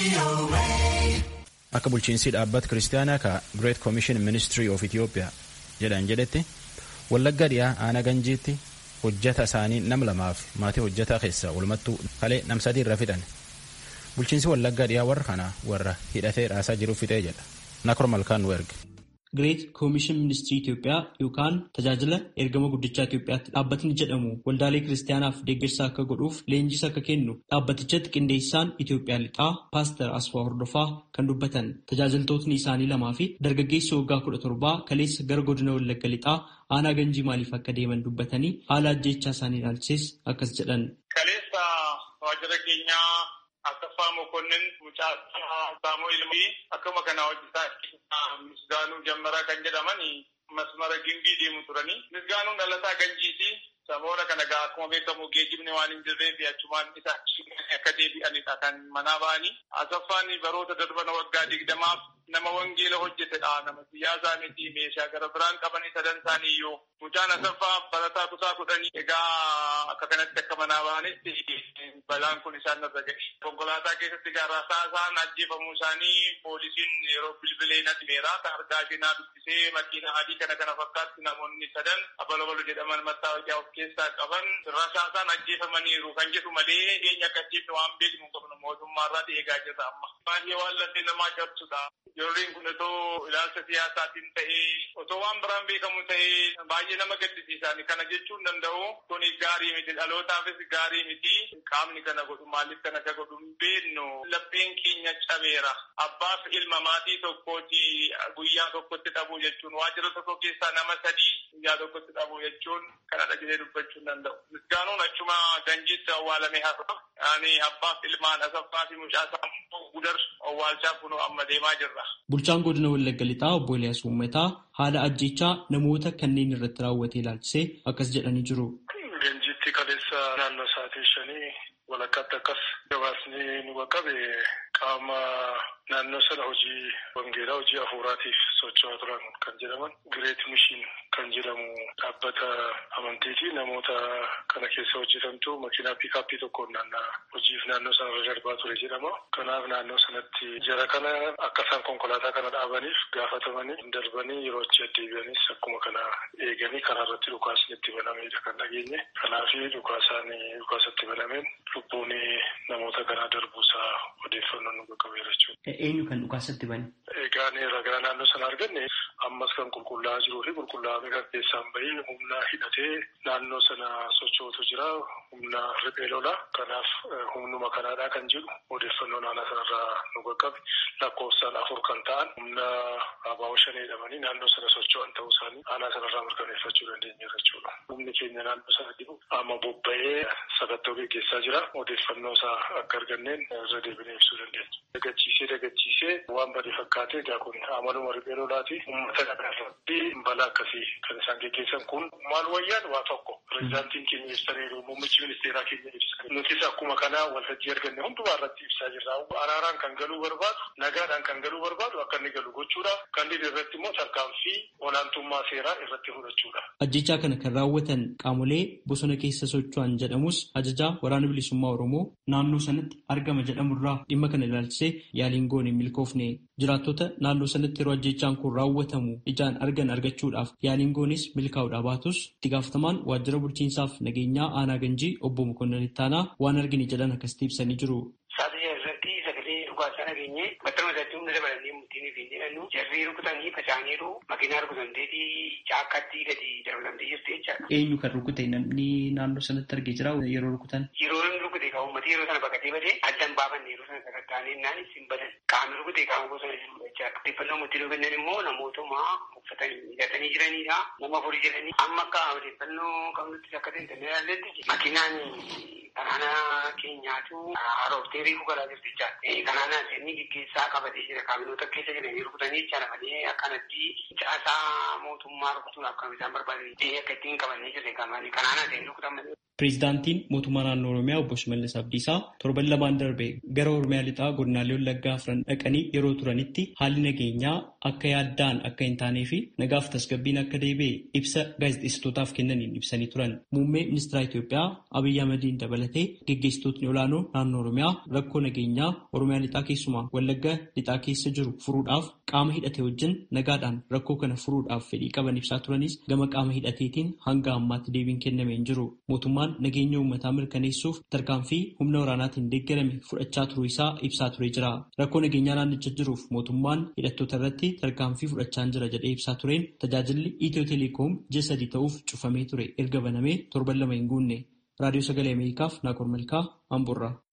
Akka bulchiinsi dhaabbata kiristaanaa ka Great Commission Ministry of Ethiopia jedhan jedhetti wallagga dhiyaa aanaa ganjiitti hojjata isaanii nam lamaaf maatii hojjataa keessaa walumattuu kalee nam sadii irra fixan. Bulchiinsi wallagga dhiyaa warra kana warra hidhatee raasaa jiruuf fixee jedha. Nakor Malkaan nu erge. Greet Koomishin Ministirii Itoophiyaa yookaan tajaajila ergama guddichaa Itoophiyaatti dhaabbatni jedhamu waldaalee kiristaanaaf deeggarsa akka godhuuf leenjis akka kennu dhaabbatichatti qindeessaan Itoophiyaa lixaa Paaster Asfaa Hordofaa kan dubbatan tajaajiltootni isaanii lamaa fi dargaggeessi waggaa kudha torbaa kaleessa gara godina Wallagga lixaa aanaa ganjii maaliif akka deeman dubbatanii haala ajjeechaa isaanii ilaalchises akkas jedhan. Kaleessa waajjira keenyaa Asaffaa Mokonnin mucaa Saamu'eel fi akkuma kana hojjetaa Misgaanuu Jammaraa kan jedhaman masmara gimbii deemu turanii. Misgaanuun dhalataa ganjiiti. Saboora kana gaa akkuma beekamu geejjibni waan hin jirreef achumaan isa akka deebi'anidha kan manaa ba'anii. Asaffaan baroota darban waggaa digdamaaf nama wangeela hojjetedha. Nama siyaasaa miti meeshaa gara biraan qabanii sadan isaanii iyyuu. Mucaan Asaffaa barataa kutaa kudhanii egaa akka kanatti akka manaa ba'anitti balaan kun isaan irra ga'e. Konkolaataa keessatti gaara saasaan ajjeefamuu isaanii poolisiin yeroo bilbilee natti meera. Kan argaa seenaa dubbisee makiina adii kana kana fakkaatti namoonni sadan abalabalo jedhaman mattaawaqaa of keessaa qaban rasaasaan ajjeefamaniiru kan jedhu malee eenyu akkasitti waan beeknu qabnu mootummaarraa eegaa jirra amma. Baay'ee waan lafee namaa cabsudha. Yerooleen kun otoo ilaalcha siyaasaatiin ta'ee otoo waan biraan beekamu ta'ee baay'ee nama gaddisiisan kana jechuun danda'u kun gaarii miti dhalootaafis gaarii miti qaamni kana godhu maaliif kana ka godhu hin beeknu lapheen keenya cabeera. Abbaaf ilma maatii tokkooti guyyaa tokkotti dhabuu jechuun waajjira tokko keessaa nama sadii guyyaa tokkotti dhabuu jechuun kanadha jedhee dubbachuu hin danda'u. Misgaanuun achuma ganjiitti awwaalame har'a. Ani abbaaf ilmaan asaffaa fi mucaa sammuu gudar awwaalchaa kunoo amma deemaa jirra. Bulchaan godina Wallagga Lixaa obbo Eliyaas Uummataa haala ajjechaa namoota kanneen irratti raawwate ilaalchisee akkas jedhanii jiru. Ganjiitti kaleessa naannoo sa'aatii shanii walakkaatti akkas gabaasni nu qaqqabe qaama naannoo sana hojii wangeelaa hojii hafuuraatiif socho'aa turan kan jedhaman Gireet Mishiin kan jedhamu dhaabbata amantiiti namoota kana keessa hojjetantu makiinaa piikaappii tokkoon naannaa hojiif naannoo sana irra darbaa ture jedhama. Kanaaf naannoo sanatti jara kana akka isaan konkolaataa kana dhaabaniif gaafatamanii darbanii yeroo achi deddeebi'anis akkuma kana eeganii karaa irratti dhukaasni itti banamedha kan dhageenye. Kanaaf dhukaasaan dhukaasatti banameen lubbuun namoota kanaa darbuusaa odeeffannoo nu qaqqabeera jechuudha. Eenyu kan dhukaasatti bane? Egaa ragaa naannoo sana arganne ammas kan qulqullaa'aa jiruu fi qulqullaa'ame kan keessaan bahee humna hidhatee naannoo sana socho'utu jira. Humna riphee lola. Kanaaf humnuma kanaadhaa kan jedhu odeeffannoo naannoo sanarraa nu qaqqabe lakkoofsaan afur kan ta'an humna abaa'oo shan jedhamanii naannoo sana socho'an ta'uu isaanii aanaa sanarraa mirkaneeffachuu dandeenya jechuudha. Humni keenya naannoo sana jiru amma bobba'ee sakattoo gaggeessaa jira. Odeeffannoo isaa akka arganneen irra deebinee ibsuu dandeenya. Dagachiisee dagachiisee waan badii fakkaatee egaa kun amaluma riphee lolaati. Uummata kana irratti balaa akkasii kan isaan gaggeessan kun maal wayyaan waa tokko. Pireezidaantiin keenya ibsaniiru muummichi ministeeraa keenya ibsan. Nutis akkuma kana waltajjii arganne hundumaa irratti ibsaa jirra. Araaraan kan galuu barbaadu nagaadhaan kan galuu barbaadu akka inni galu gochuudha. Kan dhibee irratti immoo tarkaanfii olaantummaa seeraa irratti fudhachuudha. Ajjechaa kana kan raawwatan qaamolee bosona keessa socho'an jedhamus ajajaa waraana bilisummaa Oromoo naannoo sanatti argama jedhamurraa dhimma kana ilaalchisee yaaliin goone milkoofne jiraattota naannoo sanatti yeroo ajjechaan kun raawwatamu ijaan argan argachuudhaaf yaaliin goones milkaa'uudhaa baatus itti gaafatamaan waajjira bulchiinsaaf nageenyaa aanaa ganjii obbo Mokonnon Ittaanaa waan argine jedhan akkasitti ibsanii jiru. Saaxilii irratti sagalee dhugaasaa nageenye battaluma isaatti humna dabalanii murtiin fi jedhanu jarrii rukutanii faca'aniiru makiinaa rukutamteetii caakkaatti gadi darbatamtee jirti jechaadha. Eenyu kan rukute namni naannoo sanatti argee jira yeroo rukutan? Yeroo inni rukute kan uummati yeroo sana baqatee badee addan baafanne yeroo sana sagantaan innaan isin badan qaamni rukute qaama bosona jiru jechaadha. Odeeffannoo murtii nu kennan immoo namootuma uffatanii hidhatanii jiranidha. Nama afurii jedhanii amma akka odeeffannoo qabnutti akka ta'e ilaalletti makiinaan kanaana keenyaatu harooftee reefu galaa jirti jechaadha. Kanaana inni gaggeessaa qabatee jira kaabinoota keessa jiranii rukutanii jechaadha malee akkanatti caasaa mootummaa rukutuudhaaf kan isaan barbaadan akka ittiin qabannee jirre kanaana ta'e rukutan malee. Pireezidaantiin mootummaa naannoo Oromiyaa obbo Shimallis Abdiisaa torban lamaan darbe gara Oromiyaa lixaa godinaalee Wallaggaa afran dhaqanii yeroo turanitti haalli nageenyaa akka yaaddaan akka hin taanee fi nagaaf tasgabbiin akka deebi'e ibsa gaazexeessitootaaf kennaniin ibsanii turan. Muummee ministeera Itoophiyaa Abiyyi Ahmediin dabalatee geggeessitootni olaanoo naannoo Oromiyaa rakkoo nageenyaa Oromiyaa lixaa keessumaa Wallagga lixaa keessa jiru furuudhaaf qaama hidhate wajjin nagaadhaan rakkoo kana furuudhaaf fedhii qaban ibsaa turanis gama qaama hidhateetiin hanga ammaatti deebiin kennamee hin jiru. Mootummaan nageenya uummataa mirkaneessuuf tarkaanfii humna waraanaatiin deeggarame fudhachaa turuu isaa ibsaa turee jira. Rakkoo nageenyaa naannicha jiruuf mootummaan hidhattoota irratti tarkaanfii fudhachaa jira jedhee ibsaa tureen tajaajilli Itiyoo Teleekoom ji'a sadii ta'uuf cufamee ture erga banamee torban lama hin guunne. Raadiyoo Sagalee Ameerikaaf Naakoor Malkaa Amboorraa.